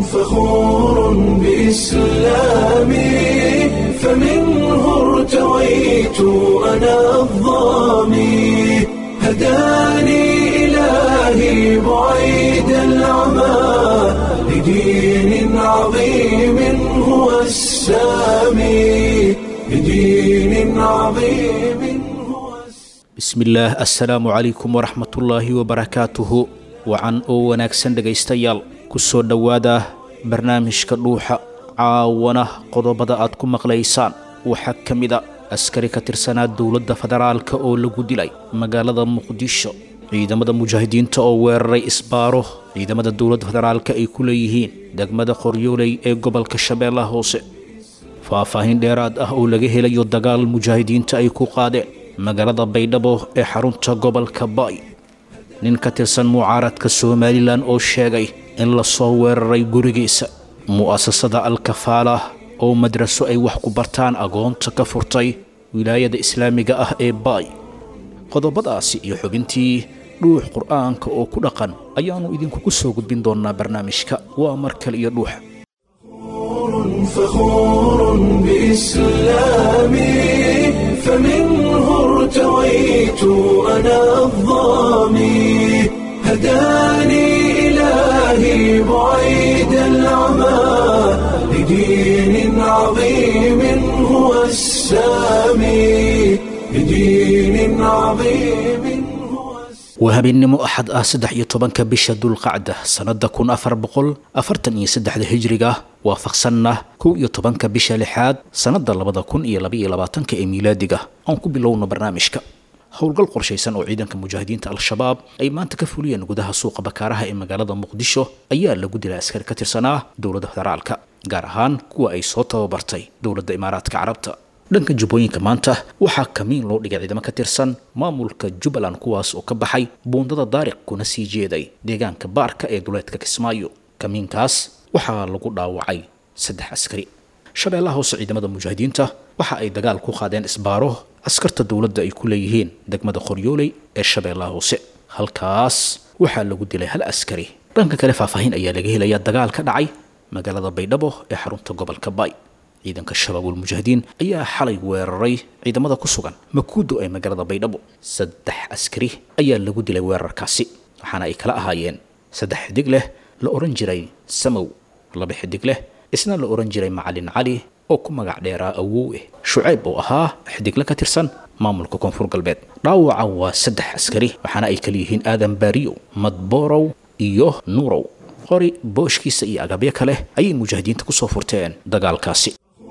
فخور بإسلامي فمنه ارتويت أنا الظامي هداني إلهي بعيد العمى لدين عظيم هو السامي لدين عظيم هو السامي bismillaah assalaamu calaykum waraxmatullaahi wabarakaatuhu wacan oo wanaagsan dhegaystayaal ku soo dhowaada barnaamijka dhuuxa caawana qodobada aad ku maqlaysaan waxaa ka mid a askari ka tirsanaa dowladda federaalka oo lagu dilay magaalada muqdisho ciidamada mujaahidiinta oo weeraray isbaaro ciidamada dowladda federaalka ay ku leeyihiin degmada qoryooley ee gobolka shabeellaha hoose faahfaahin dheeraad ah oo laga helayo dagaal mujaahidiinta ay ku qaadeen magaalada baydhabo ee xarunta gobolka baay nin ka tirsan mucaaradka somalilan oo sheegay in lasoo weeraray gurigiisa mu'asasada alkafaala oo madraso ay wax ku bartaan agoonta ka furtay wilaayada islaamiga ah ee baay qodobadaasi iyo xubintii dhuux qur'aanka oo ku dhaqan ayaannu idinkugu soo gudbin doonnaa barnaamijka waa mar kale iyo dhuuxa فخور بإسلامي فمنه ارتويت أنا الظامي هداني إلهي بعيد العمى لدين عظيم هو السامي لدين عظيم هو السامي waa habeennimo axad ah saddex iyo tobanka bisha dulqacda sannada kun afar boqol afartan iyo saddexda hijriga waafaqsanna kow iyo tobanka bisha lixaad sannada labada kun iyo labaiyo labaatanka ee miilaadiga aan ku bilowno barnaamijka howlgal qorshaysan oo ciidanka mujaahidiinta al-shabaab ay maanta ka fuliyeen gudaha suuqa bakaaraha ee magaalada muqdisho ayaa lagu dilay askari ka tirsanaa dowladda federaalka gaar ahaan kuwa ay soo tababartay dowladda imaaraadka carabta dhanka jubbooyinka maanta waxaa kamiin loo dhigay ciidamo ka tirsan maamulka jubbaland kuwaas oo ka baxay buundada daariq kuna sii jeeday deegaanka baarka ee duleedka kismaayo kamiinkaas waxaa lagu dhaawacay saddex askari shabeellaha hoose ciidamada mujaahidiinta waxa ay dagaal ku qaadeen isbaaro askarta dowladda ay ku leeyihiin degmada qoryooley ee shabeellaha hoose halkaas waxaa lagu dilay hal askari dhanka kale faahfaahin ayaa laga helayaa dagaal ka dhacay magaalada baydhabo ee xarunta gobolka baay ciidanka shabaabul mujaahidiin ayaa xalay weeraray ciidamada ku sugan makuudo ee magaalada baydhabo saddex askari ayaa lagu dilay weerarkaasi waxaana ay kala ahaayeen saddex xidig leh la odhan jiray samow laba xidig leh isna la odhan jiray macalin cali oo ku magac dheeraa awowe shucayb oo ahaa xidigle ka tirsan maamulka koonfur galbeed dhaawaca waa saddex askari waxaana ay kala yihiin aadan baariyow madborow iyo nuurow qori booshkiisa iyo agabyo kale ayay mujaahidiinta kusoo furteen dagaalkaasi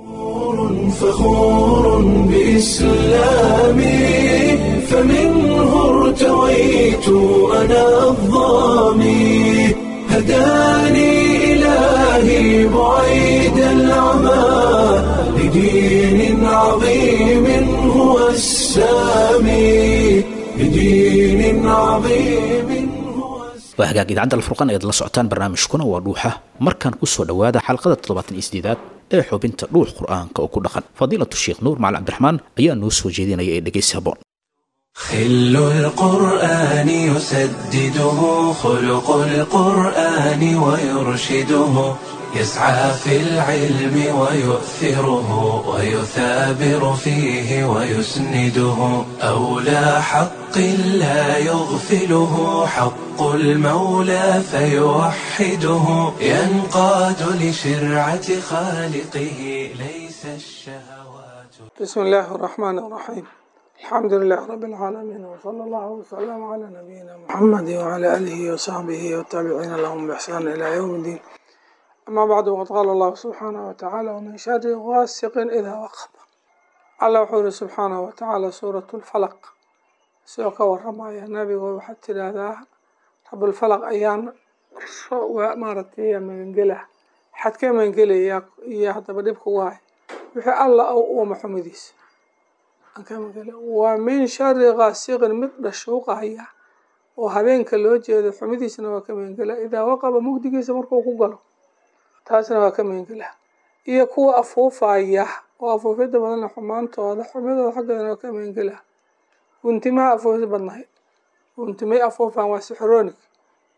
فخور بإسلامي فمنه ارتويت أنا الظامي هداني إلهي بعيد العمى لدين عظيم هو السامي لدين عظيم هو السامي waa hagaag idaacadda alfurqan ayaad la socotaan barnaamijkuna waa dhuuxa markaan ku soo dhowaada xalqada toddobaatan iyo sideedaad ee xubinta dhuux qur'aanka oo ku dhaqan fadiilatu sheekh nuur macalin cabdiraxmaan ayaa noo soo jeedinaya ee dhegaysi haboon خل القرآن يسدده خلق القرآن ويرشده يسعى في العلم ويؤثره ويثابر فيه ويسنده أولى حق لا يغفله حق المولى فيوحده ينقاد لشرعة خالقه ليس الشهوات بسم الله الرحمن الرحيم الحمد لله رب العالمين وصلى الله وسلم على نبينا محمد وعلى آله وصحبه والتابعين لهم بإحسان إلى يوم الدين أما بعد وقد قال الله سبحانه وتعالى ومن شر غاسق إذا وقب الله وحوله سبحانه وتعالى سورة الفلق سوك ورمايا النبي وحتى هذا رب الفلق أيان ومارتي من قله حد كم من قله يا يا حتى بديبك واي وحي الله أو أو محمديس waa min shari kaasiqin mid dhashuuqahaya oo habeenka loo jeedo xumidiisana waa ka meengela idaa waqaba mugdigiisa markuu ku galo taasna waa ka meengela iyo kuwa afuufaya oo afuufyada badanna xumaantooda xumidooda xaggeedana waa ka meengela guntimaha afuufis badnahay guntimay afuufaan waa sixroonig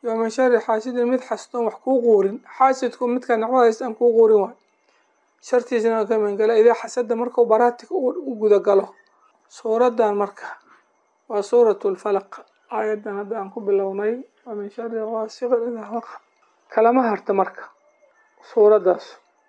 iyo min shari xaasidin mid xastoon wax kuu quurin xaasidku midka nicmada haysta aan kuu quurin waayo shartiisana aan ka magangela idaa xasada markuu baraatika u gudagalo suuraddan marka waa suuratu lfalaq aayaddan hadda aan ku bilownay wa min shari gaasiqin idaa waqab kalama harta marka suuraddaas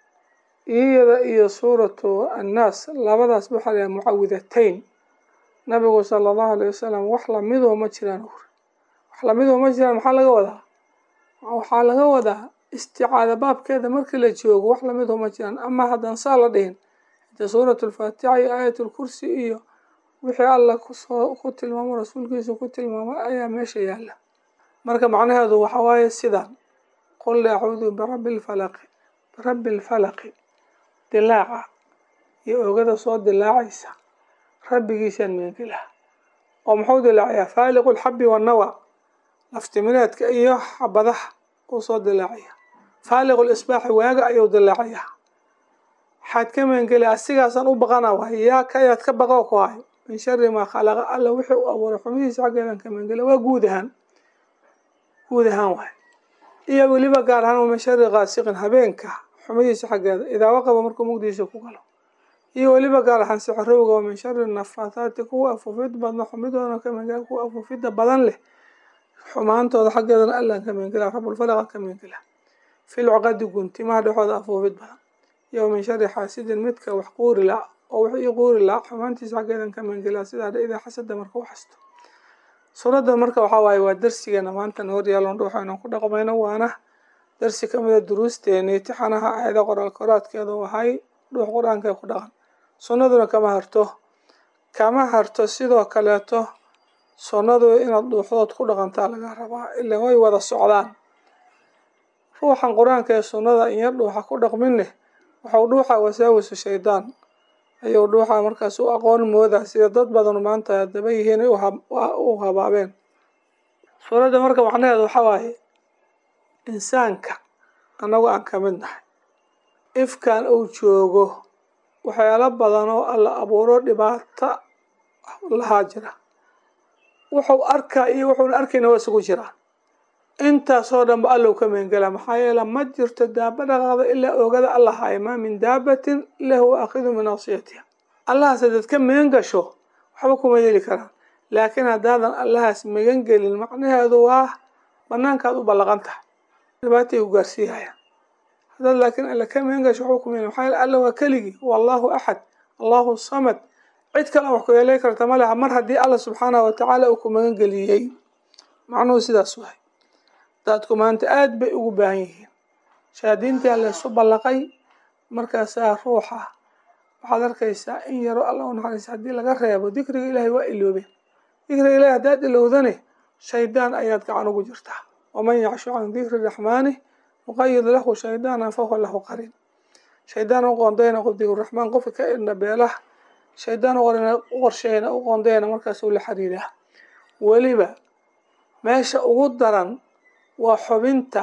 iyada iyo suuratu annaas labadaas waxaa la mucawidatayn nabigu sala allahu alayh wasalam wax lamidoo ma jiraan uri wax lamidoo ma jiraan maxaa laga wadaa waxaa laga wadaa isticaada baabkeeda markii la joogo wax lamidoo ma jiraan ama haddaan saa la dhihin hade suuratu lfaatixa iyo aayat lkursi iyo wixii alla kusoo ku tilmaamo rasuulkiisa ku tilmaamay ayaa meesha yaalla marka macnaheedu waxa waaye sidaan qul acuudu birabbi lfalaqi birabbi lfalaqi dilaaca iyo ogada soo dilaacaysa rabbigiisaan meengelaha oo muxuu dilaacayaa faaliqu lxabi wannawa laftimireedka iyo xabadaha uu soo dilaacaya faaliqu lisbaaxi waaga ayuu dilaacayaa waxaad ka meengeli asigaasaan u baqana waay yaa kayaad ka baqa ku hayo min shari maa khalaqa alla wixii u abuuray xumihiisa xaggeedan ka meengela waa guud ahaan guud ahaan waay iyo weliba gaar ahaan min shari kaasiqin habeenka xumidiisa xaggeeda idaa waqaba markuu mugdiisa ku galo iyo weliba gaar ahaan sixirowga wa min shari nafaathaati kuwa afuufid badna xumidoodana ka meengela kuwa afuufida badan leh xumaantooda xaggeedana allaan ka meengela rabulfalaqa ka meengela fil cuqadi guntimaha dhexooda afuufid badan iyo min shari xaasidin midka wax quuri la oo wax ii quuri la xumaantiisa xaggeedan ka meengela sidaa dha idaa xasada marka u xasto suuradda marka waxaa waaye waa darsigeena maanta na horyaalon waxaynu ku dhaqmayno waana darsi ka mida duruusteeni tixanaha aayada qoraal koraadkeedu ahay dhuux qur-aanka ku dhaqan sunnaduna kama harto kama harto sidoo kaleeto sunnadu inaad dhuuxdood ku dhaqantaa laga rabaa ilan way wada socdaan ruuxan qur-aanka ee sunnada inyar dhuuxa ku dhaqminne waxau dhuuxa wasaawisu shaydaan ayuu dhuuxa markaas u aqoon moodaa sida dad badan maanta daba yihiin u habaabeen suuradda marka macnaheedu waxaa waaye insaanka annagu aan ka mid nahay ifkan uu joogo waxyaalo badan oo alla abuuro dhibaato lahaa jira wuxuu arkaa iyo wuxuuna arkayna waa isugu jiraan intaasoo dhanba allow ka meengela maxaa yeele ma jirto daaba dhaqaaqda ilaa oogada alla haayo maa min daabatin ila huwa aakidu min asiyatiha allahaas hadaad ka meen gasho waxba kuma yeeli karaan laakiin haddaadan allahaas megan gelin macnaheedu waa banaankaad u ballaqan tahay dhibaatay ku gaarsiihayaan haddaad laakiin alla ka meen gasho waxba kuma yeeli maxaa yeele alla waa keligii wallahu axad allahu samad cid kale wax ku yeelay karta ma leha mar haddii alla subxaanahu watacaala uu ku magan geliyey macnuhu sidaas wahay dadku maanta aada bay ugu baahan yihiin shahaadiintaa laysu ballaqay markaasaa ruuxa waxaad arkaysaa in yaro alla u naxariisa haddii laga reebo dikriga ilaahay waa iloobeen dikriga ilahay haddaad ilowdane shaydaan ayaad gacan ugu jirtaa waman yacshu can dikri raxmaani nuqayid lahu shaydaanan fahuwa lahu qarin shaydaan u qoondayna qof dikruraxmaan qofka ka idna beelaha shaydaan u qorsheyna u qoondayna markaasuu la xiriiraa weliba meesha ugu daran waa xubinta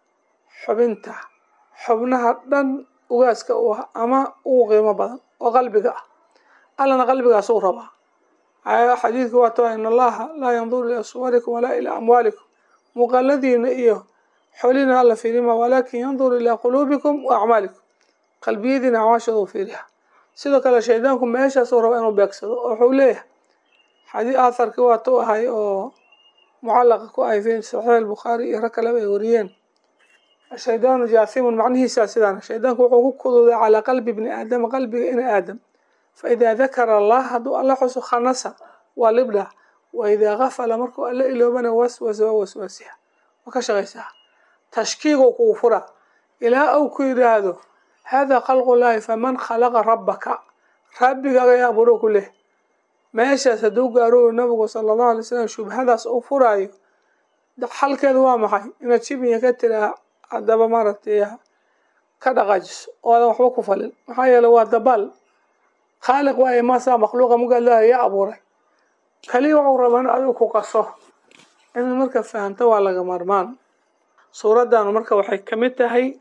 xubinta xubnaha dhan ugaaska u ah ama ugu qiimo badan oo qalbiga ah allana qalbigaas u rabaa xadiidku waa tawa in allaha laa yanduru ilaa suwarikum walaa ilaa amwaalikum muuqaaladiina iyo xolina alla fiirima walaakin yanduru ilaa quluubikum wa acmaalikum qalbiyadiina acmaashooda u fiiriha sidoo kale shaydaanku meeshaasuu raba inuu beegsado oo wuxuu leeyahay xadii aatharkii waa tu ahay oo mucallaqa ku ahay fi saxiix albukhaari iyo rag kaleba ay wariyeen ashaydaanu jaathimun macnihiisaa sidaan shaydaanku wuxuu ku kuduudaa calaa qalbi bni aadama qalbiga ina aadam fa idaa dakara allah hadduu alla xuso khanasa waa libdha wa idaa gafala markuu alla iloobana waswasa waa waswaasiha waa ka shaqaysaa tashkiigu kuu fura ilaa uu ku yidhaahdo hada khalqu llaahi faman khalaqa rabbaka rabbigaaga yaa aburo ku leh meeshaas hadduu gaaro nabigu sala allahu alay slam shubhadaas uu furaayo xalkeedu waa maxay inaad shibiya ka tiraa haddaba maaragtay ka dhaqaajiso oodan waxba ku falin maxaa yeele waa dabaal khaaliq waaye maasaa makhluuqa mugaad leedahay yaa abuuray kaliya waxuu rabaa in adigu ku qaso inaad marka fahamto waa laga marmaan suuraddan marka waxay kamid tahay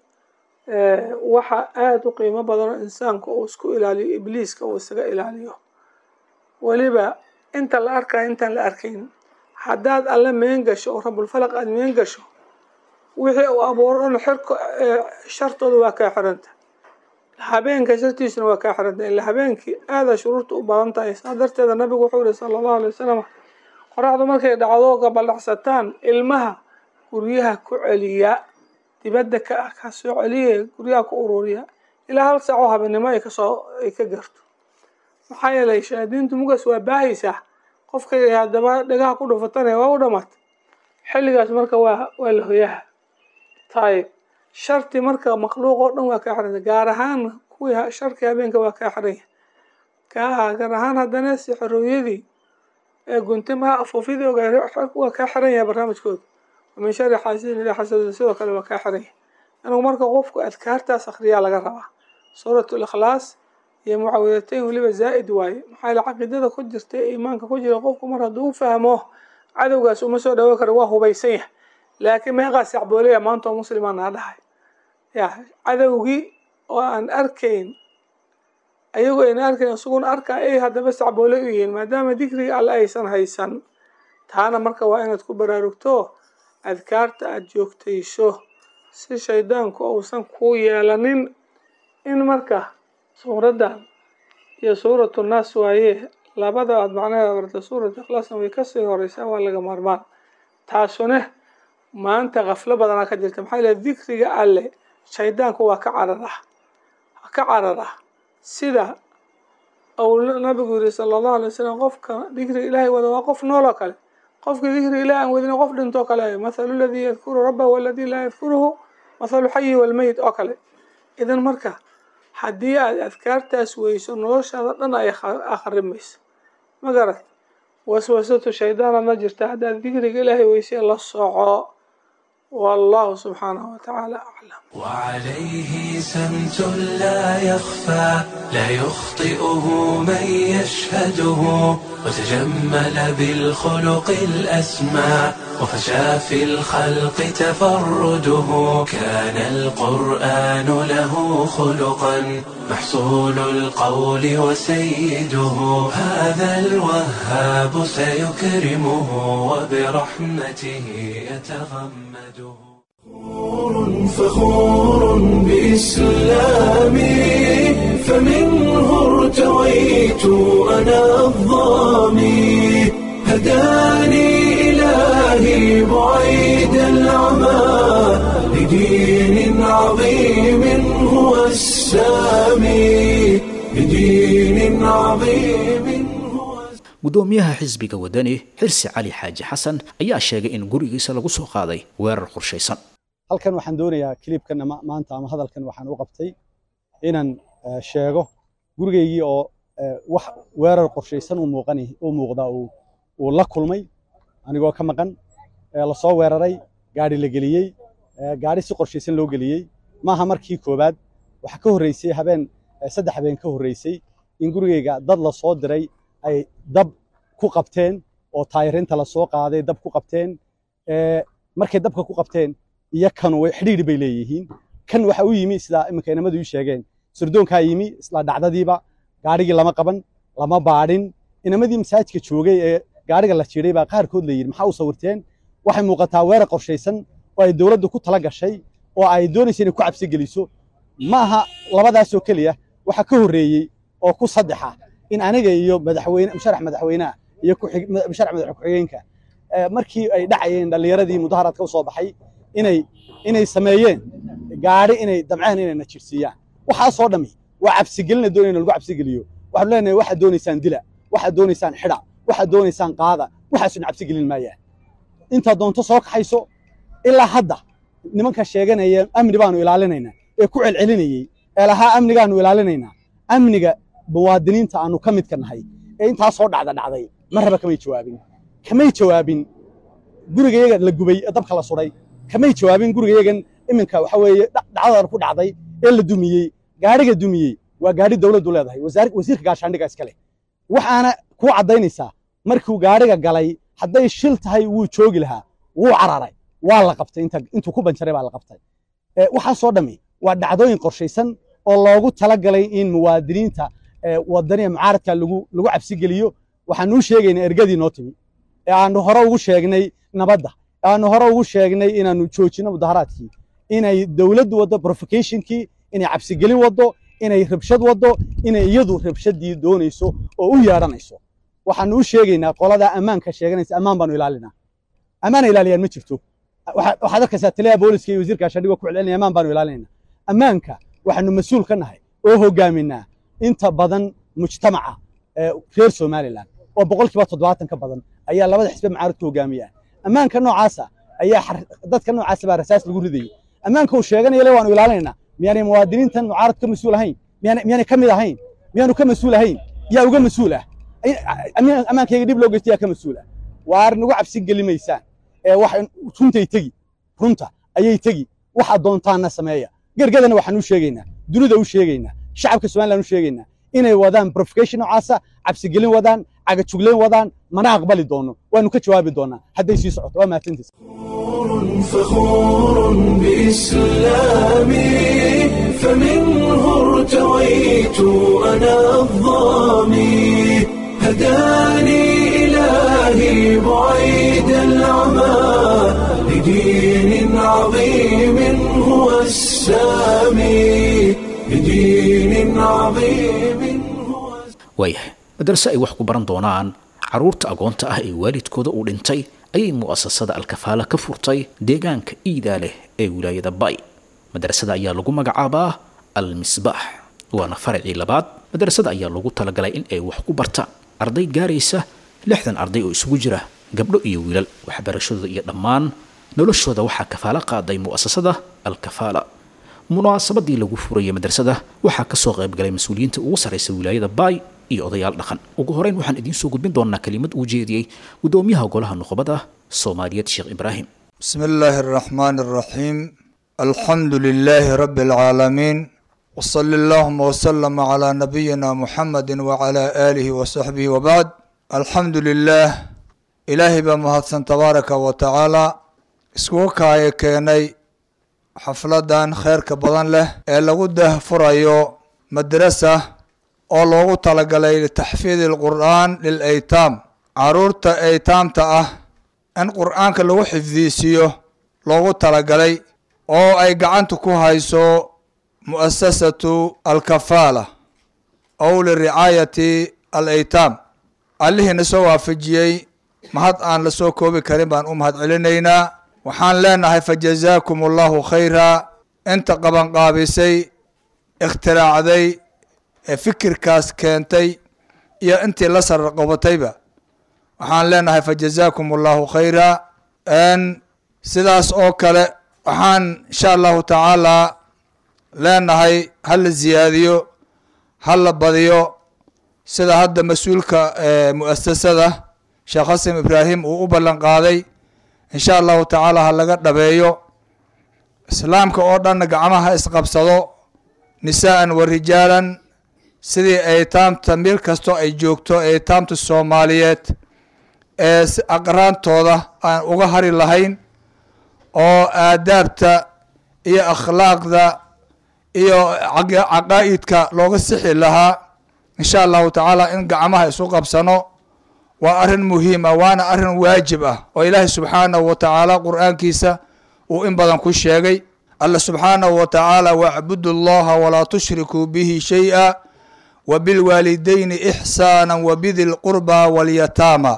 waxa aada u qiimo badan oo insaanku uu isku ilaaliyo ibliiska uu isaga ilaaliyo weliba inta la arkayo intaan la arkayn haddaad alle meen gasho oo rabulfalaq aada meen gasho wixii uu abuuro dhan xirka shartooda waa kaa xiranta habeenka shartiisuna waa kaa xiranta ila habeenkii aada shuruurta u badan tahay saa darteeda nabigu wuxuu yihi sala allahu alay wasalam qoraxdu markay dhacdo gabaldhacsataan ilmaha guryaha ku celiya dibadda ka ah ka soo celiya guryaha ku ururiya ilaa hal saaco habeenimo ay kasoo ay ka garto maxaa yeelay shayaadiintu mugaas waa baahaysaa qofkay haddaba dhagaha ku dhufatana waa u dhamata xilligaas marka waa waa la hoyaha tayib sharti marka makhluuq oo dhan waa kaa xiranta gaar ahaan kuwii sharkii habeenka waa kaa xiranya kaa gaar ahaan haddana sixirooyadii ee guntimaha afuufyadii ogaa waa kaa xiran yahay barnaamijkooda wamin shari xaasidin ilaa xasada sidoo kale waa kaa xiran yahay inuu marka qofku adkaartaas akhriyaa laga rabaa suuratu likhlaas iyo mucawidatayn weliba zaa'id waaye maxaa yaele caqiidada ku jirta ee iimaanka ku jira qofku mar hadduu u fahmo cadowgaas uma soo dhawo karo waa hubaysan yahay laakiin meeqaa sacboolaya maanta oo muslimaa naa dhahay ya cadowgii oo aan arkayn ayagoo ayna arkayn isaguna arkaa ay haddaba sacboole u yihiin maadaama dikriga alle aysan haysan taana marka waa inaad ku baraarugto adkaarta aada joogtayso si shaydaanku uusan kuu yeelanin in marka suuraddan iyo suuratu naas waaye labada aad macnaheeda barta suurat ikhlaasna way kasii horeysaa waa laga maarmaan taasune maanta kaflo badanaa ka jirta maxaa yeele dikriga alle shaydaanku waa ka cararah waa ka cararah sida uu nabigu yihi sala allahu alay wasalam qofka dikriga ilaahay wada waa qof nool oo kale qofka dikriga ilahi aan wadina qof dhintoo kale mathalu ladii yadkuru rabbahu waladii laa yadkuruhu mathalu xayi walmeyit oo kale idan marka haddii aad adkaartaas weyso noloshaada dhan ay akhrimayso ma garat waswasatu shaydaanadna jirta haddaad dikriga ilaahay weysay la soco والله سبحانه وتعالى أعلم وعليه سمت لا يخفى لا يخطئه من يشهده وتجمل بالخلق الأسمى وفشى في الخلق تفرده كان القرآن له خلقا محصول القول وسيده هذا الوهاب سيكرمه وبرحمته يتغمده فخور بإسلامي فمنه ارتويت أنا الظامي هداني إلهي بعيد العمى لدين عظيم هو السامي لدين عظيم هو gudoomiyaha xisbiga wadani xirsi cali xaaji xasan ayaa sheegay in gurigiisa lagu soo qaaday weerar qorshaysan halkan waxaan doonayaa kilibkan maanta ama hadalkan waxaan u qabtay inaan sheego gurigaygii oo wax weerar qorshaysan u muuqan u muuqda uu la kulmay anigoo ka maqan la soo weeraray gaadhi la geliyey gaadhi si qorshaysan loo geliyey maaha markii koowaad waxa ka horreysay habeen saddex habeen ka horreysay in gurigayga dad la soo diray ay dab ku qabteen oo taayirinta la soo qaaday dab ku qabteen markay dabka ku qabteen iyo kanu way xidhiidhi bay leeyihiin kan waxa u yimi sidaa iminka inamadu ii sheegeen surdoonkaa yimi isla dhacdadiiba gaadhigii lama qaban lama baadhin inamadii masaajidka joogay ee gaadhiga la jiiday baa qaarkood la yidhi maxaa u sawirteen waxay muuqataa weerar qorshaysan oo ay dowladdu ku tala gashay oo ay doonaysa inay ku cabsi geliso ma aha labadaasoo keliya waxa ka horreeyey oo ku saddexa in aniga iyo madaxweyne musharax madaxweynaha iyo musharax madax ku-xigeenka markii ay dhacayeen dhallinyaradii mudaharaadka u soo baxay inay inay sameeyeen gaadhi inay damceen inay na jirsiiyaan waxaasoo dhammi waa cabsigelina doonayna lagu cabsigeliyo waxaanu leenahay waxaad doonaysaan dila waxaad doonaysaan xidha waxaad doonaysaan qaada waxaasuna cabsigelin maayaan intaad doonto soo kaxayso ilaa hadda nimanka sheeganaya amni baanu ilaalinaynaa ee ku celcelinayey ee lahaa amnigaanu ilaalinaynaa amniga muwaadiniinta aanu ka midka nahay ee intaasoo dhacda dhacday marraba kamay jawaabin kamay jawaabin gurigayaga la gubay ee dabka la suday kamay jawaabin gurigayagan iminka waxa weeye dhacdadan ku dhacday ee la dumiyey gaadhiga dumiyey waa gaadhi dowladdu leedahay wasiirka gaashaandhiga iskale waxaana kuu caddaynaysaa markuu gaadhiga galay hadday shil tahay wuu joogi lahaa wuu cararay waa la qabtay intuu ku banjaray baa la qabtay waxaasoo dhammi waa dhacdooyin qorshaysan oo loogu talagalay in muwaadiniinta wadaniya mucaaradka lagu cabsi geliyo waxaanuu sheegaynaa ergadii noo timi ee aanu hore ugu sheegnay nabadda aanu hore ugu sheegnay inaanu joojino mudaharaadkii inay dowladdu waddo provocationkii inay cabsigelin waddo inay rabshad waddo inay iyadu rabshadii doonayso oo u yeedhanayso waxaanu u sheegaynaa qoladaa ammaanka sheeganaysa ammaan baanu ilaalinaa ammaana ilaaliyaan ma jirto waxaad arkaysaa taliyaha booliska iyo wasiirka shadhigo ku celcelinaya ammaan baanu ilaalinayna ammaanka waxaanu mas-uul ka nahay oo hogaaminaa inta badan mujtamaca reer somalilan oo boqolkiiba toddobaatan ka badan ayaa labada xisbe macaaridka hogaamiyaan ammaanka noocaasa ayaa dadka noocaasa baa rasaas lagu ridayay ammaanka uu sheeganaya le waanu ilaalinaynaa miyaanay muwaadiniintan mucaarad ka mas-uul ahayn miyaanay ka mid ahayn miyaanu ka mas-uul ahayn yaa uga mas-uul ah ammaankayga dhib loo geysta yaa ka mas-uul ah waar nagu cabsi geli maysaan ee wax runtay tegi runta ayay tegi waxa doontaana sameeya gergadana waxaan u sheegaynaa dunida u sheegaynaa shacabka somaliland u sheegaynaa inay wadaan provocation noocaasa cabsigelin wadaan cagajuglayn wadaan mana aqbali doono waanu ka jawaabi doonaa hadday sii socoto waa mahadsantiis فخور بإسلامي فمنه ارتويت أنا الظامي هداني إلهي بعيد العمى لدين عظيم هو السامي لدين عظيم هو waayahay madarase ay wax ku baran doonaan carruurta agoonta ah ee waalidkooda uu dhintay ayay mu'asasada alkafaala ka furtay deegaanka iidaa leh ee wilaayada bay madrasada ayaa lagu magacaabaa al-misbaax waana faracii labaad madrasada ayaa lagu talagalay in ay wax ku bartaan arday gaaraysa lixdan arday oo isugu jira gabdho iyo wiilal waxbarashadooda iyo dhammaan noloshooda waxaa kafaalo qaaday mu'asasada alkafaala munaasabadii lagu furayay madrasada waxaa kasoo qaybgalay mas-uuliyiinta ugu sarraysa wilaayada baay iyo odayaal dhaqan ugu horeyn waxaan idiin soo gudbin doonaa kelimad uu jeediyey gudoomiyaha golaha nuqbada soomaaliyeed sheekh ibraahim بسم الله الرحمن الرحيم الحمد لله رب العالمين وصلى اللهم وسلم على نبينا محمد وعلى آله وصحبه وبعد الحمد لله إلهي بمهدسن تبارك وتعالى اسكوكا كيني xafladan kheyrka badan leh ee lagu dahfurayo madrasa oo loogu talagalay litaxfiidi lqur'aan lilaytaam caruurta aytaamta ah in qur'aanka lagu xifdiisiyo loogu talagalay oo ay gacanta ku hayso mu'asasatu alkafaala ow liricaayati alaytaam allihiina soo waafajiyey mahad aan la soo koobi karin baan u mahad celinaynaa waxaan leenahay fajazaakum allahu khayra inta qabanqaabisay ikhtiraacday ee fikirkaas keentay iyo intii la sarqabatayba waxaan leenahay fajazaakum allahu khayra sidaas oo kale waxaan insha allahu tacaala leenahay ha la ziyaadiyo ha la badiyo sida hadda mas-uulka mu'asasada sheekh xasan ibraahim uu u ballan qaaday insha allahu tacaala ha laga dhabeeyo islaamka oo dhanna gacmaha isqabsado nisaa'an wa rijaalan sidii aytaamta meel kastoo ay joogto aytaamta soomaaliyeed ee aqraantooda aan uga hari lahayn oo aadaabta iyo akhlaaqda iyo caqaa'idka looga sixi lahaa insha allahu tacaala in gacmaha isu qabsano waa arrin muhiim ah waana arrin waajib ah oo ilaahay subxaanahu wa tacaala qur'aankiisa uu in badan ku sheegay alla subxaanahu wa tacaala wacbudu allaha walaa tushrikuu bihi shay-a wa bilwaalidayni ixsaana wa bidi lqurba walyataama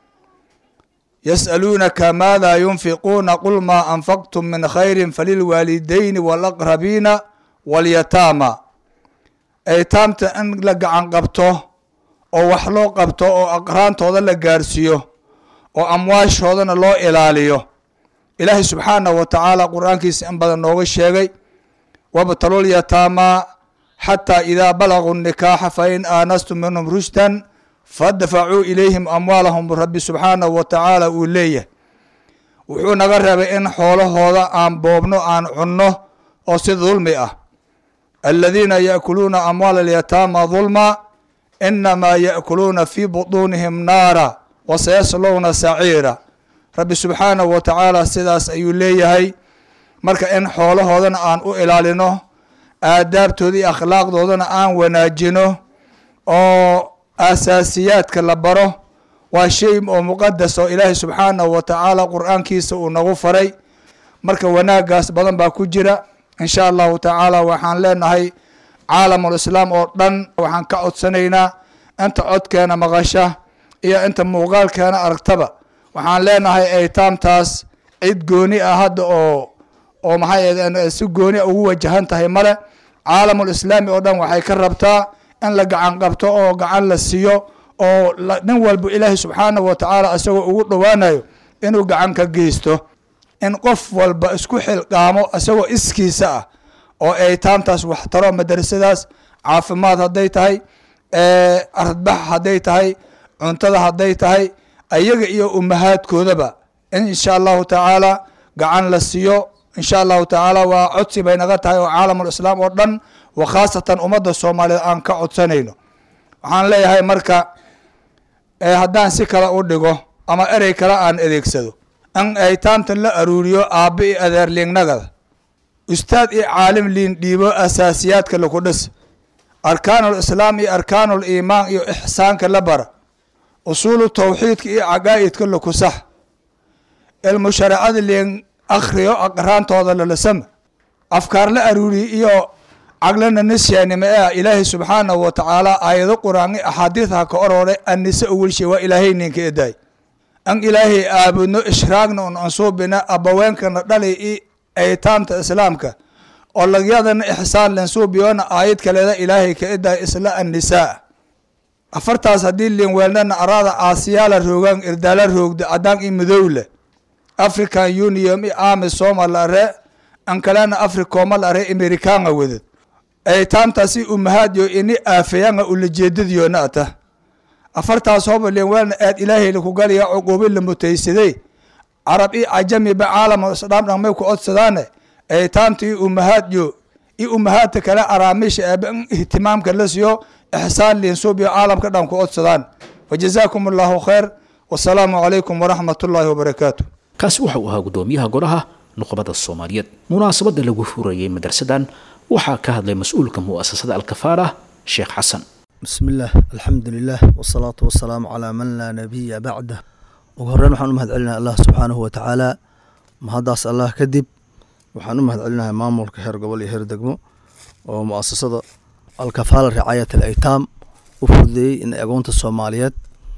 yas'aluunaka maada yunfiquuna qul maa anfaqtum min khayri falilwaalidayni walaqrabiina walyataama aytaamta in la gacan qabto oo wax loo qabto oo aqraantooda la gaarsiiyo oo amwaashoodana loo ilaaliyo ilaahay subxaanahu wa tacaala qur-aankiisa in badan nooga sheegay wabtalul yataamaa xataa idaa balaguu nikaaxa fain aanastum minhum rushdan fadfacuu ilayhim amwaalahum rabbi subxaanahu wa tacaala uu leeyahay wuxuu naga reebay in xoolahooda aan boobno aan cunno oo si dulmi ah aladiina yaakuluuna amwaala alyataama dulma inamaa yaakuluuna fii butuunihim naara wasayaslowna saciira rabbi subxaanahu wa tacaala sidaas ayuu leeyahay marka in xoolahoodana aan u ilaalino aadaabtooda iyo akhlaaqdoodana aan wanaajino oo asaasiyaadka la baro waa shay oo muqadas oo ilaahay subxaanahu wa tacaala qur-aankiisa uu nagu faray marka wanaagaas badan baa ku jira insha allahu tacaala waxaan leenahay caalamul islaam oo dhan waxaan ka codsanaynaa inta codkeena maqasha iyo inta muuqaalkeena aragtaba waxaan leenahay aytaamtaas cid gooni ah hadda oo oo maxay si gooni a ugu wajahan tahay male caalamul islaami oo dhan waxay ka rabtaa in la gacan qabto oo gacan la siiyo oo nin walba ilaahay subxaanahu wa tacaala isagoo ugu dhowaanayo inuu gacan ka geysto in qof walba isku xilqaamo isagoo iskiisa ah oo aytaamtaas waxtaro madrasadaas caafimaad hadday tahay aradbax hadday tahay cuntada hadday tahay ayaga iyo umahaadkoodaba in insha allahu tacaala gacan la siiyo insha allahu tacaala waa codsi bay naga tahay oo caalamul islaam oo dhan wa khaasatan ummadda soomaaliyeed aan ka codsanayno waxaan leeyahay marka haddaan si kale u dhigo ama erey kale aan adeegsado in aytaamtan la aruuriyo aabba iyo adeerliignagada ustaad iyo caalim liin dhiibo asaasiyaadka laku dhis arkaanul islaam iyo arkaanul iimaan iyo ixsaanka la bara usuulu tawxiidka iyo caqaa'idka laku sax ilmu shareecada liin akhriyo aqraantooda lalasama afkaar la aruuriyo iyo caglana nisyaanima ee ilaahay subxaanahu wa tacaala aayado qur-aan axaadiidha ka orore annise owelshe waa ilaahay ninka edaay an ilaahay aabudno ishraagna un ansuubina abaweenkana dhalay i aytaamta islaamka oo lagyadana ixsaan lansuubiyona aayad kaleeda ilaahay ka edaay isla annisaa afartaas haddii liinweelnana arada aasiyaala roogaan irdaala roogda cadaan iyo madowle african union iyo ami soma la are an kalena africoma la are amerikaanga wedad aytaamtaasi umahaadyo ini aafayanga ulajeedadiyoona ata afartaas hoba liinweelna aad ilaahay laku galiya cuquubi la mutaysaday carab i cajamiba caalama isdhaam dhamay ku codsadaane aytaamta i umahaadyo i umahaadta kale araamisha aaba in ihtimaamka la siiyo ixsaan liinsuubiyo caalamka dhan ku codsadaan wajazaakum allahu khayr wasalaamu calaykum waraxmat ullaahi wabarakaatu kaasi waxa uu ahaa guddoomiyaha golaha nuqbada soomaaliyeed munaasabadda lagu furayey madrasadan waxaa ka hadlay mas-uulka mu'asasada alkafaara sheekh xasan بسم الله الحمد لله والصلاة والسلام على من لا نبي بعده ugu horeyn waxaan u mahad celinahay allah subxaanahu wa tacaala mahaddaas allah kadib waxaan u mahad celinahay maamulka heer gobol iyo heer degmo oo mu'asasada alkafaala ricaayat alaytaam u fududeeyey in agoonta soomaaliyeed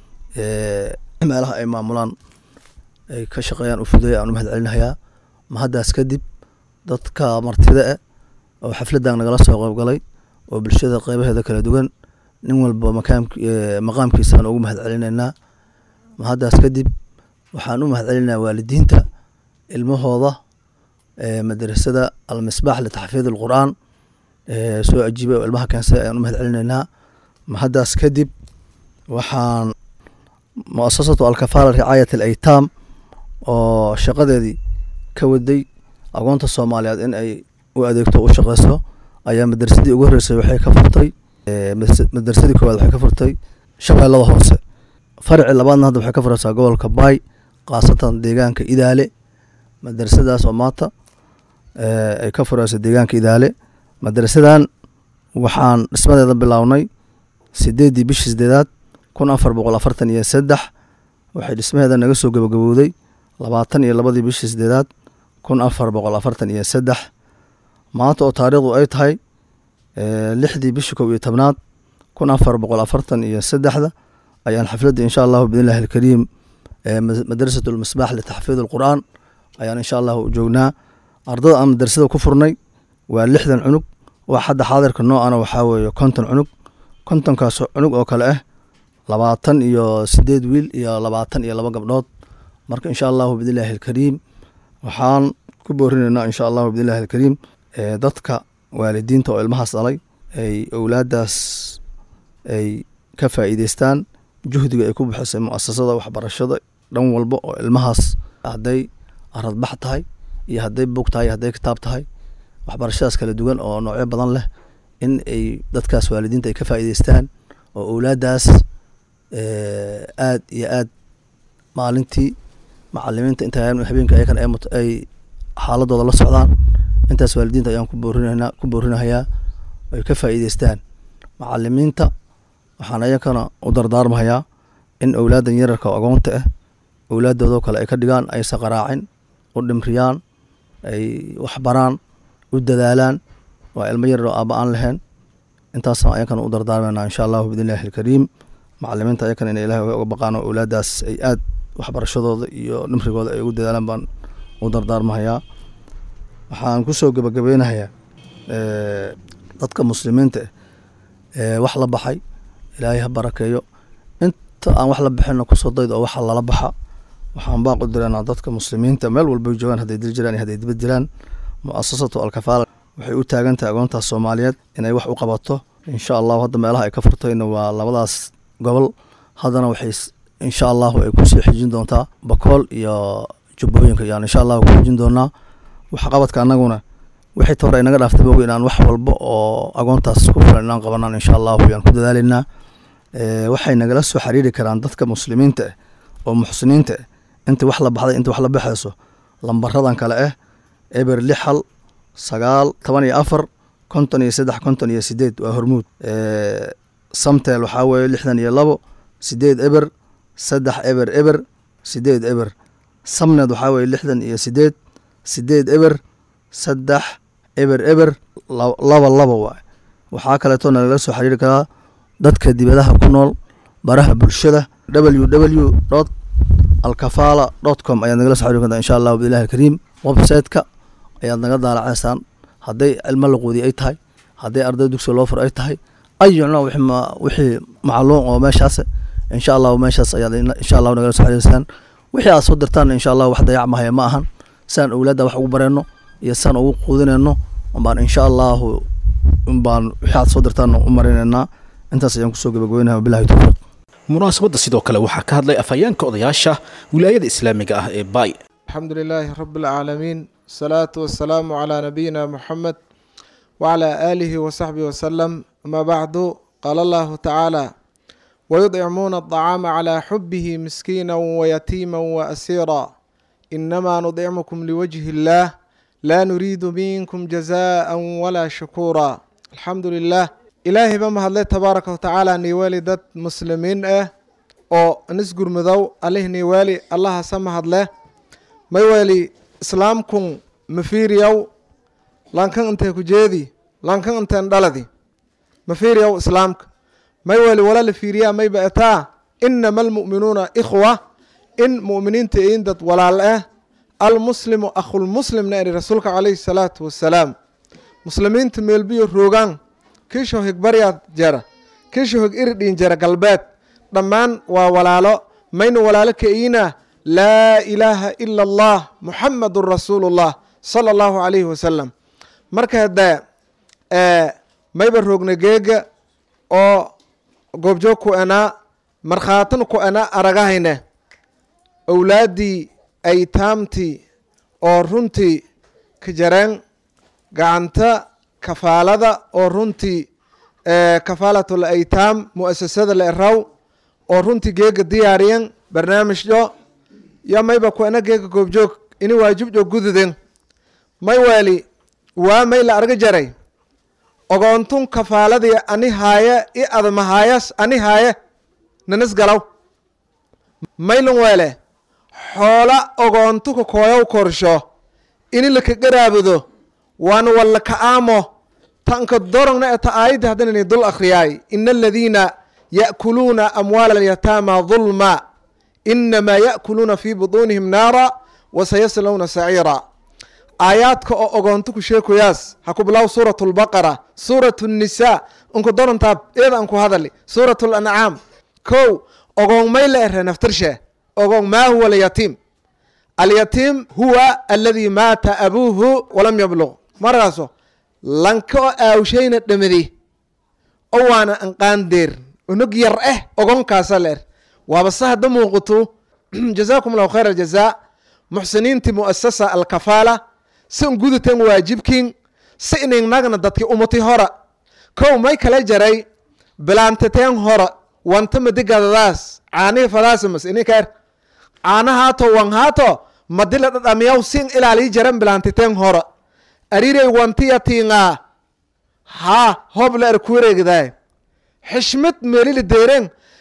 meelaha ay maamulaan ay ka shaqeeyaan u fududeeyay aan u mahad celinahayaa mahaddaas kadib dadka martida eh oo xafladdan nagala soo qayb galay oo bulshada qeybaheeda kala duwan nin walba makaamk maqaamkiisaan ugu mahad celinaynaa mahaddaas kadib waxaan u mahad celinayaa waalidiinta ilmahooda madrasada almisbaax litaxfiid alqur'aan soo ajiibay oo ilmaha keensay ayaan u mahad celinaynaa mahaddaas kadib waxaan muasasatu alkafaala ricaayat alaytaam oo shaqadeedii ka waday agoonta soomaaliyeed in ay u adeegto u shaqeyso ayaa madrasadii ugu horreysay waxay ka furtay madrasadii koowaad waxay ka furtay shabeellada hoose faraci labaadna hadda waxay ka furaysaa gobolka baay khaasatan deegaanka idaale madrasadaas oo maanta ay ka furayso deegaanka idaale madrasadan waxaan dhismadeeda bilownay sideeddii bishii sideedaad kun afar boqol afartan iyo saddex waxay dhismaheeda naga soo gabagabowday labaatan iyo labadii bishii sideedaad kun afar boqol afartan iyo saddex maanta oo taariikhdu ay tahay lixdii bishii kow iyo tobnaad kun afar boqol afartan iyo saddexda ayaan xafladda insha allahu biidnillahi alkariim madrasat lmisbaax litaxfiid alqur'aan ayaan insha allahu joognaa ardada aan madrasada ku furnay waa lixdan cunug wax hadda xaadirka noocana waxaa weeye konton cunug kontonkaas cunug oo kale ah labaatan iyo sideed wiil iyo labaatan iyo laba gabdhood marka insha allahu biidnillahi alkariim waxaan ku boorinaynaa insha allahu biidnillahi alkariim dadka waalidiinta oo ilmahaas dhalay ay owlaadaas ay ka faa'iideystaan juhdiga ay ku bixisay mu'asasada waxbarashada dhan walba oo ilmahaas hadday aradbax tahay iyo hadday bug tahay iyo hadday kitaab tahay waxbarashadaas kala duwan oo noocyo badan leh in ay dadkaas waalidiinta ay ka faa'iideystaan oo owlaadaas aad iyo aad maalintii macalimiinta inta habeenka ayakan ay xaaladooda la socdaan intaas waalidiinta ayaan ku boorinana ku boorinahayaa ay ka faa'iideystaan macalimiinta waxaan ayakana u dardaarmahayaa in owlaadan yararka oo agoonta ah owlaaddoodoo kale ay ka dhigaan aysa qaraacin u dhimriyaan ay waxbaraan u dadaalaan waa ilmo yarar oo aaba aan lahayn intaasna ayakana u dardaarmayna insha allahu biidnillahi alkariim macalimiinta ayakana inay ilahay uga baqaan oo owlaadaas ay aad waxbarashadooda iyo dhimrigooda ay ugu dadaalaan baan u dardaarmahayaa waxaan kusoo gebagabeynahayaa dadka muslimiinta eh wax la baxay ilaahay ha barakeeyo inta aan wax la bixinna kusoo daydo oo waxa lala baxa waxaan baaq u diranaa dadka muslimiinta meel walbay joogaan hadday dil jiraan iyo hadday dibad jiraan mu'asasatu alkafaala waxay u taagan tahay agoontaas soomaaliyeed inay wax u qabato insha allahu hadda meelaha ay ka furtayna waa labadaas gobol haddana waxay insha allahu ay kusii xijin doontaa bakool iyo jubbooyinka yaan insha allahu ku xijin doonaa waxqabadka annaguna wixii tore inaga dhaaftay bogi inaan wax walba oo agoontaas ku filan inaan qabanaan insha allahu yaan ku dadaalaynaa waxay nagala soo xiriiri karaan dadka muslimiinta ah oo muxsiniinta ah inta wax la baxday inta wax la baxayso lambaradan kale ah eber lix hal sagaal toban iyo afar konton iyo saddex konton iyo sideed waa hormuud samtel waxaa weeye lixdan iyo labo sideed eber saddex eber eber sideed eber samned waxaa weeye lixdan iyo sideed sideed eber saddex eber eber laba laba waay waxaa kaleeto nalala soo xiriiri karaa dadka dibadaha ku nool baraha bulshada w w dot alkafala dot com ayaad nagala soo xiriiri kartaa insha allahu biillahi alkariim website-ka ayaad naga daalacaysaan hadday cilmo laquudi ay tahay hadday arday dugsiga loo fur ay tahay ayucna wixii macluum oo meeshaas insha allahu meeshaas ayaad insha allahu nagala soo xiriirsaan wixii aad soo dirtaan insha allahu wax dayacmahaya ma ahan siaan owlaadda wax ugu bareenno iyo siaan ugu quudinayno baan insha allahu baan wixii aad soo dirtaan u marinaynaa intaas ayaan kusoo gabagabeynaha wabilahi towfiiq munaasabadda sidoo kale waxaa ka hadlay afhayeenka odayaasha wilaayada islaamiga ah ee baay الحمد لله رب العالمين الصلاة والسلام على نبينا محمد وعلى آله وصحبه وسلم أما بعد قال الله تعالى ويطعمون الطعام على حبه مسكينا ويتيما وأسيرا إنما نطعمكم لوجه الله لا نريد منكم جزاء ولا شكورا الحمد لله إلهي بما هدلي تبارك وتعالى نيوالي داد مسلمين اه oo nisgur madow alih niiwaali allaha sama hadle mayweeli islaamkun mafiiriyaw lankan intee ku jeedi lankan inteen dhaladi mafiiriyaw islaamka mayweeli wala la fiiriyaa mayba etaa inama almu'minuuna ikhwa in mu'miniinta iin dad walaal ah almuslimu akhulmuslimna eri rasuulka calayhi salaatu wasalaam muslimiinta meelbiyo roogaan kiisho higbaryaad jara kiisho hig iridhiin jara galbeed dhammaan waa walaalo maynu walaalo ka iina laa ilaaha ila allah muxamadun rasuulullah sala allahu calayhi wasalam marka dee mayba roogna geega oo goobjoog ku enaa markhaatin ku ena aragahayne owlaaddii aytaamtii oo runtii ka jareen gacanta kafaalada oo runtii kafaalatul aytaam mu'asasada la eraw oo runtii geega diyaariyan barnaamijyo yo mayba ku ena geega goobjoog ini waajibjo gududen may weeli waa may la arga jaray ogoontun kafaaladii ani haaye i admahaayas ani haaye nanis galaw maylun weele xoola ogoontuka kooyow korsho ini laka garaabudo waana walla ka aamo tanka dorongna eta aayadda haddanani dul akhriyaay ina aladiina ya'kuluuna amwaala alyataama dulma inamaa ya'kuluuna fii butuunihim naara wasayaslawna saciira aayaadka oo ogoonto ku sheekoyaas ha ku bilaw suurat lbaqara suurat nnisaa unku dorontaab eeda anku hadali suurat lancaam kow ogoon may la ere naftirshe ogoon maa huwa alyatiim alyatiim huwa aladi maata abuuhu walam yabluq markaaso lanka oo aawshayna dhamadi o waana anqaandeer unog yar eh ogonkaasa la er waaba se hadda muuqato jazaakum allahu khayr aljazaa muxsiniintii mu'asasa alkafaala si un gudutan waajibkin si iningnagna dadki umati hora kow may kala jaray bilaantateen hora wanta madigadadaas caanihi fadaasimas ininkaer caana haato wan haato madila dhadhamiyaw sin ilaalii jaran bilaantateen hora arirey wantiyatinga ha hob la er kuwareegdaay xishmad meelila deeren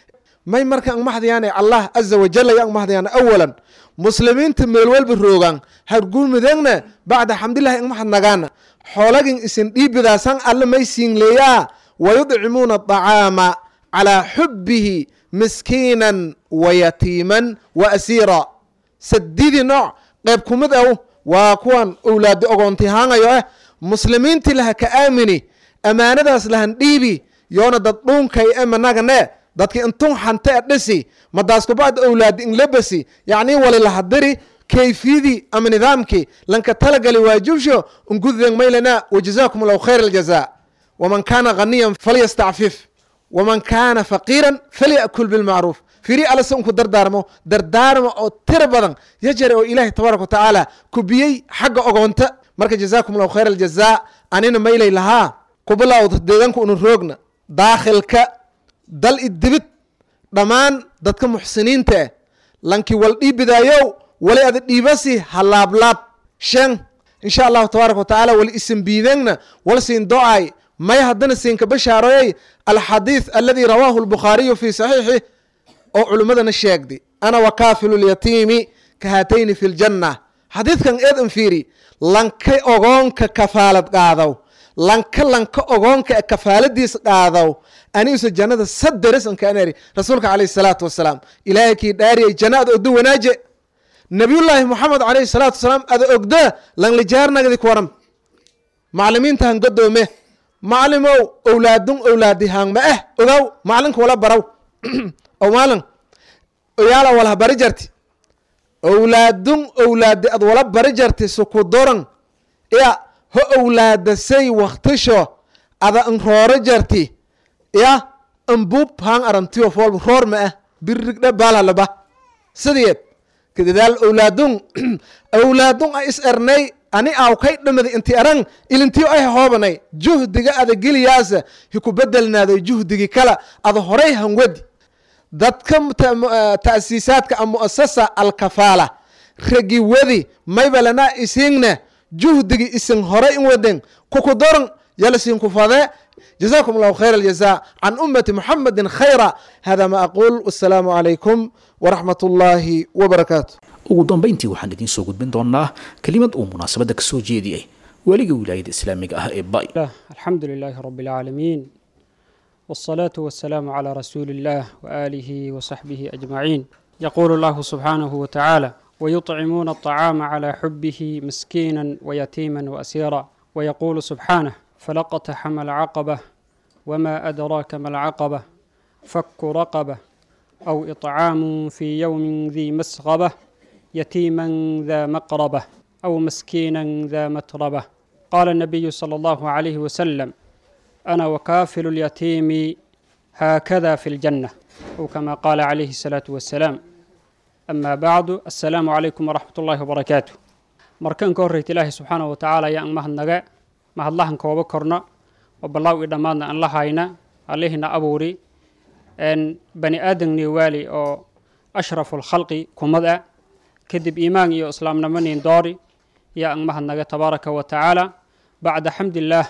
may marka ang mahdayaane allah caza wajal ay ang mahdayaane awalan muslimiinta meel walba roogaan hargulmudegna bacda xamdillahi ang mahadnagaana xoolagin isin dhiibidaasan alle may siinleeyaa wayudcimuuna aطacaama calaa xubbihi miskiinan wayatiiman wa asiira sadidii nooc qayb kumid aw waa kuwan owlaadi ogoontihaangayo ah muslimiintii laha ka aamini ammaanadaas lahan dhiibi yoona dad dhuunkay e managane dadki intun xante e dhisi madaaskubacd owlaadi inlabasi yacni wali lahadiri kayfiyadii ama nidaamkii lanka talagali waajibsho ungudden maylana wajazaakum allahu khayr aljaza waman kaana ghaniyan falyastacfif waman kaana faqiiran falyakul bilmacruuf firi alase unku dardaarmo dardaarma oo tira badan yajare oo ilaahay tabaaraka wa tacaala kubiyey xagga ogoonta marka jazaakum allahu khayr aljaza anina maylay lahaa kubilawda deegaanka unu roogna daakhilka dal idibid dhammaan dadka muxsiniinta eh lanki wal dhiibidaayow wali ada dhiibasi halaablaab shan insha allahu tabaaraka watacaala wali isin biidengna wal siin do-ay may haddana siinka bashaaroyay alxadiid aladi rawaahu lbukhaariyu fi saxiixih oo culimmadana sheegdi ana wakaafilu lyatiimi ka haatayni fi ljanna xadiidkan eed an fiiri lanka ogoonka kafaalad qaadaw lanka lanka ogoonka e kafaaladiis qaadaw anigiso jannada saderes an kaanari rasuulka calayhi salaatu wasalaam ilaahay kii dhaariyay janna ada ogdo wanaaje nabiyullaahi moxamed calayhi salaatu wasalaam ada ogda langlijaarnagdi kuwaram maclimiintahan godoome maclimow owlaadun owlaadi haangma ah ogaw maclinka wala baraw o maalin oyaala walha bari jarti owlaadun owlaadi ad wala bari jarti sukudoran ya ho owlaadasay waktisho ada n rooro jarti ya ambub hang arantiyo fool roor ma ah birigdhe baalalaba sidiyeed kadadaal owlaadun owlaadun a is ernay ani aw kay dhamada inti aran ilintiyo ay hoobanay juhdiga ada geliyaasa hiku bedelnaaday juhdigi kala ada horay hangwadi dadka ta'siisaadka a mu'asasa alkafaala ragi wadi maybalana isingna juhdigi isin horay in waden kukudoran yalasin kufade جزاكم الله خير الجزاء عن أمة محمد خيرا هذا ما أقول والسلام عليكم ورحمة الله وبركاته ugu dambayntii waxaan idiin soo gudbin doonaa kelimad uu munaasabadda ka soo jeediyey weliga wilaayada islaamiga ah ee bay الله الحمد لله رب العالمين والصلاة والسلام على رسول الله وآله وصحبه أجمعين يقول الله سبحانه وتعالى ويطعمون الطعام على حبه مسكينا ويتيما وأسيرا ويقول سبحانه فلقتحم العقبة وما أدراك ما العقبة فك رقبة أو إطعام في يوم ذي مسغبة يتيما ذا مقربة أو مسكينا ذا متربة قال النبي صلى الله عليه وسلم أنا وكافل اليتيم هكذا في الجنة أو كما قال عليه الصلاة والسلام أما بعد السلام عليكم ورحمة الله وبركاته مركان كوريت الله سبحانه وتعالى يا أمه النجاة mahadlahan kooba korno oo ballaaw i dhammaadna aan la hayna allihina abuuri bani aadamni waali oo ashrafu lkhalqi kumad ah kadib iimaan iyo islaamnimo nin doori yaa ang mahadnaga tabaaraka wa tacaala bacda xamdillaah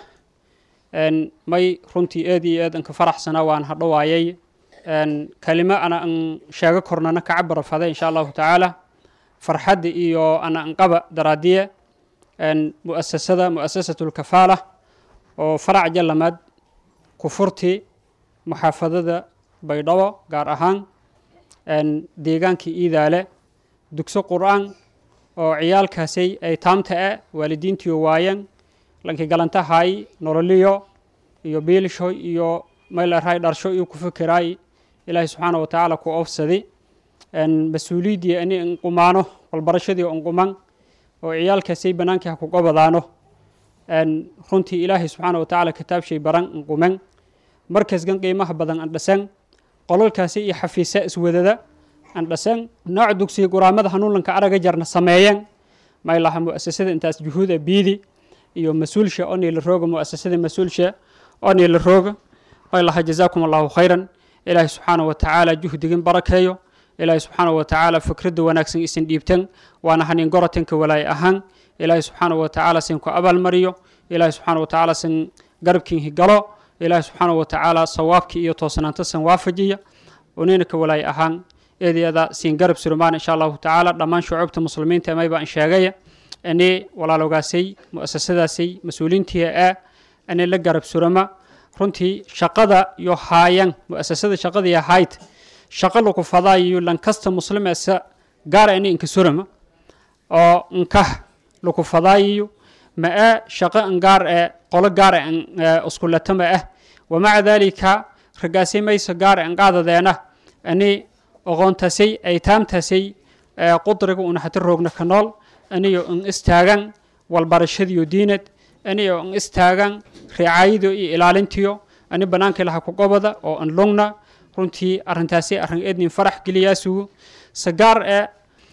may runtii eed iyo eed anka faraxsana waan hadhowaayay kalimo ana an sheego kornana ka cabara fade insha allahu tacaala farxadda iyo ana anqaba daraadiye muasasada muasasatu lkafaala oo farac jalamaad kufurti muxaafadada baydhabo gaar ahaan deegaankii iidaale dugso qur-aan oo ciyaalkaasay ay taamta e waalidiintiyo waayeen lankii galantahay nololiyo iyo biilisho iyo maylaray dharsho iyo ku fikiraay ilaahay subxaana wa tacaala ku oofsadi mas-uuliyaddii ani inqumaano walbarashadii inquman oo ciyaalkaasay bannaankii ha kuga badaano runtii ilaahay subxaana wa tacaala kitaabshay baran inquman markasgan qiimaha badan andhasan qolalkaasi iyo xafiisa iswadada andhasan nooc dugsiga guraamada hanuunlanka araga jarna sameeyeen maylaha mu'asasada intaas juhuuda biidi iyo mas-uulsha oo niila rooga mu'asasada mas-uulsha oo niila rooga maylaha jazaakum allahu khayran ilaahay subxaana wa tacaala juhdigin barakeeyo ilaahay subxaana wa tacaala fikradda wanaagsan isin dhiibtan waana hanin gorotanka walaay ahaan ilaahay subxaana wa tacaala sin ku abaalmariyo ilaahay subxaana wa tacaala sin garabkiin higalo ilaahay subxaana wa tacaala sawaabkii iyo toosnaanta san waafajiya unina ka walaay ahaan eedeeda siin garab surumaan insha allahu tacaala dhammaan shucuubta muslimiinta may baan sheegaya ani walaaloogaasay mu'asasadaasay mas-uuliintii ah ani la garab surama runtii shaqada iyo haayan mu'asasada shaqadii ahayd shaqo lagu fadaayo lankasta muslimeesa gaara ini inka surama oo nkah lagu fadaayiyo ma ah shaqo an gaar ee qolo gaara an iskulata ma ah wamaca dalika ragaasay mayso gaara an qaadadeena ani oqoontasay aytaamtasay qudriga una hata roogna ka nool aniyo an istaagan walbarashadiyo diinad aniyo an istaagan ricaayado iyo ilaalintiyo ani banaanka ilaha ku gobada oo an lugna runtii arrintaasi arrin eednin farax geliyaasugu sagaar ee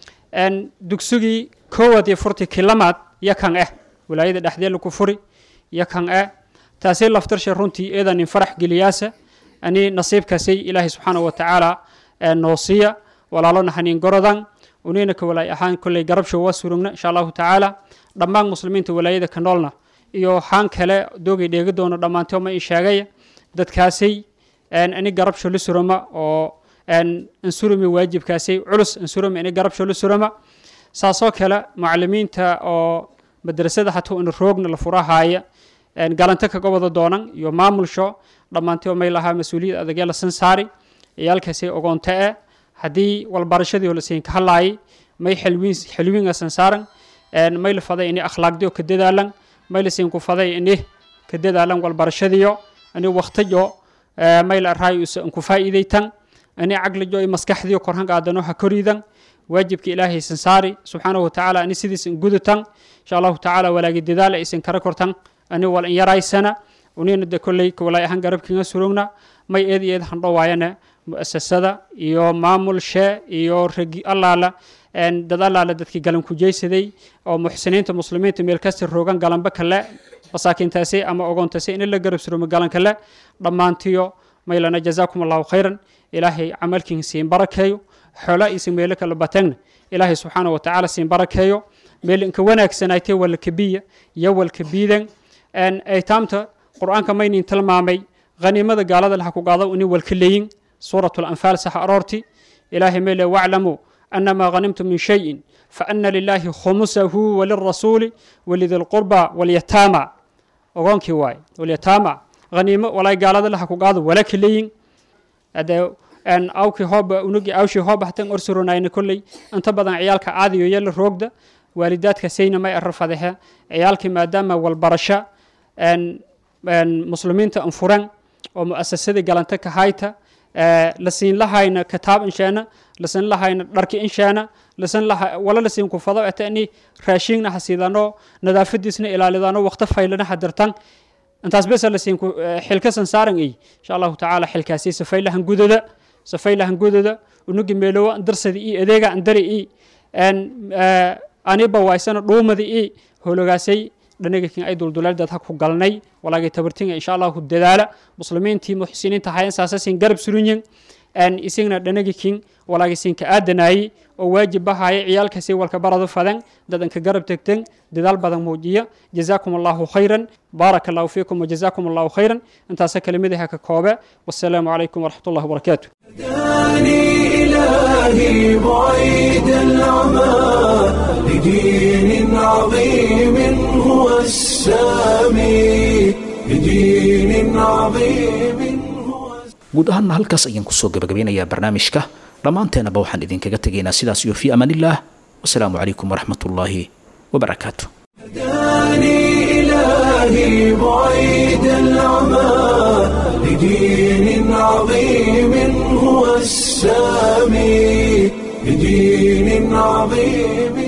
n dugsugii koowaad iyo furti kilamaad yakan ah walaayada dhexdee laku furi yakan ah taasi laftarshe runtii eedanin farax geliyaasa ani nasiibkaasay ilaahay subxaana wa tacaala noosiya walaalona hanin gorodan unina ka walaay ahaan kolley garabsho waa surugna insha allahu tacaala dhammaan muslimiinta walaayada ka noolna iyo haan kale doogay dheegi doono dhammaantoo ma ii sheegaya dadkaasay ani garabsho la surama oo ansurumi waajibkaasay culus ansurumi ani garabsho la surama saasoo kale mucalimiinta oo madrasada hatuu in roogna la furahaaya galanto kaga wada doonan iyo maamulsho dhammaantoo may lahaa mas-uuliyad adagee la sansaari ciyaalkaasay ogoonto e haddii walbarashadii oo lasiin ka hadlaayay may xelwiin xelwiinga sansaaran may la faday ini akhlaaqdiyo ka dadaalan may lasiin ku faday ini ka dadaalan walbarashadiyo ini waqtiyo may la araayo isa ku faa'iidaytan ini caqlijo iyo maskaxdiyo korhan qaadano ha koriidan waajibka ilaahay sansaari subxaanahu watacaala ani sidiis in gudutan insha allahu tacaala walaagi dadaala isin kara kortan ani wal in yaraysana unina de kolley walaay ahaan garabkiinga surugna may eed iyo eed handho waayane mu'asasada iyo maamulshe iyo ragi allaala dad allaala dadkii galan kujaysaday oo muxsiniinta muslimiinta meel kasta roogan galanba kale masaakiintaasi ama ogoontaasi in la garab surumo galan kale dhammaantiyo maylana jazaakum allahu khayran ilaahay camalkiin siin barakeeyo xoola isin meelo kala batagna ilaahay subxaana wa tacaala siin barakeeyo meel inka wanaagsanaaytee walkabiya iyo walkabiidan aytaamta qur-aanka maynin tilmaamay haniimada gaalada laha ku qaado ini walka leeyin suurat lanfaal sax aroorti ilaahay meyle waclamuu anama ghanimtum min shayin faana lilahi khumusahu walirasuuli walidi lqurba walyataama ogoonkii waaye walyataama haniimo walay gaalada laha ku qaado wala ka leeyin ade awkii hooba unugi awshii hooba hatan orsuronayna kolley inta badan ciyaalka caadiyo yala roogda waalidaadka sayna may arra fadexe ciyaalkii maadaama walbarasho muslimiinta anfuran oo mu'asasadii galanta ka hayta lasiin lahayna kitaab insheena lasiin lahayna dharki insheena lasiin laha wala lasiin ku fado atani raashiingna hasiidano nadaafadiisna ilaalidano waqti faylana hadirtan intaas besa lasiin ku xilka sansaaran ay insha allahu tacaala xilkaasi safaylahan gudada safaylahan gudada unugi meelowa darsadi i adeega andari i aniba waysana dhuumadi i hologaasay dhanagakin ay duldulaaldad ha ku galnay walaagay tabartinga insha allahu dadaala muslimiintii muxsiniinta hayan saasasin garab surunyin isagna dhanagikin walaagaysin ka aadanaayi oo waajib bahaya ciyaalkasi walka baradu fadan dadanka garab tegten dadaal badan muujiya jazaakum allahu khayran baaraka allahu fiikum wajazaakum allahu khayran intaasa kelimadaha ka koobe wasalaamu calaykum waraxmat ullahi wabarakaatu هداني إلهي بعيد العمى لدين عظيم هو السامي لدين عظيم هو guud ahaanna halkaas ayaan kusoo gabagabeynayaa barnaamijka dhammaanteenaba waxaan idinkaga tegaynaa sidaas iyo fii amaanillaah wasalaamu calaykum waraxmat ullaahi wabarakaatu هداني إلهي بعيد العمى لدين عظيم هو السامي لدين عظيم